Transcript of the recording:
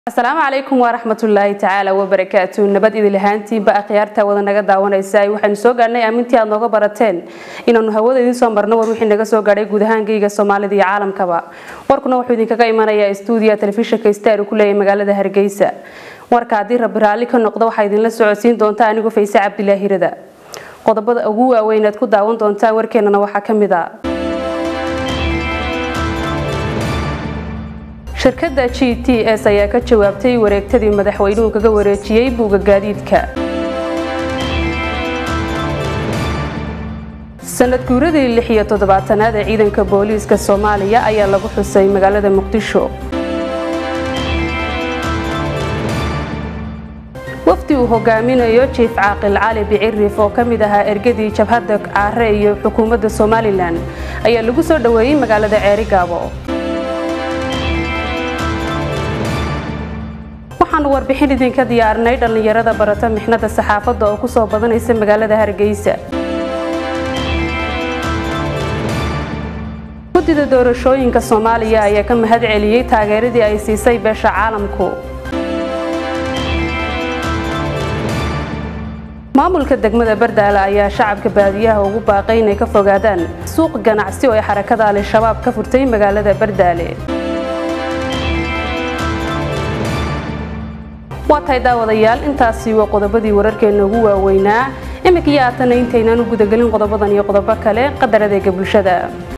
asalaamu calaykum waraxmatullaahi tacaala wabarakaatu nabad idil ahaantiinba akhyaarta wada naga daawanaysa waxaynu soo gaadhnay aamintii aad nooga barateen inaanu hawada idiin soo marno war wixii naga soo gaadhay guud ahaan geyga soomaalida iyo caalamkaba warkuna wuxuu idinkaga imanayaa stuudiya telefishinka star uu ku leeyahay magaalada hargeysa warka haddii rabbi raalli ka noqdo waxaa idinla socodsiin doonta anigu fayse cabdilaahirada qodobada ugu waaweyn aad ku daawan doontaan warkeenana waxaa ka mid a shirkadda g t s ayaa ka jawaabtay wareegtadii madaxweynuhu kaga wareejiyey buuga gaadiidka sanad guuradii lix iyo toddobaatanaad ee ciidanka booliiska soomaaliya ayaa lagu xusay magaalada muqdisho wafdi uu hogaaminayo jiif caaqil cali bicirif oo ka mid ahaa ergadii jabhadda caare iyo xukuumadda somalilan ayaa lagu soo dhoweeyey magaalada ceerigaabo waxaanu warbixin idinka diyaarinay dhallinyarada barata mixnada saxaafadda oo kusoo badanaysa magaalada hargeysa guddida doorashooyinka soomaaliya ayaa ka mahad celiyey taageeradii ay siisay beesha caalamku maamulka degmada bardaale ayaa shacabka baadiyaha ugu baaqay inay ka fogaadaan suuq ganacsi oo ay xarakada al-shabaab ka furtay magaalada bardaale waa tahay daawadayaal intaasi waa qodobadii wararkeena ugu waaweynaa imika iyo aatana intaynaan u gudagelin qodobadan iyo qodobo kale qadar adeega bulshada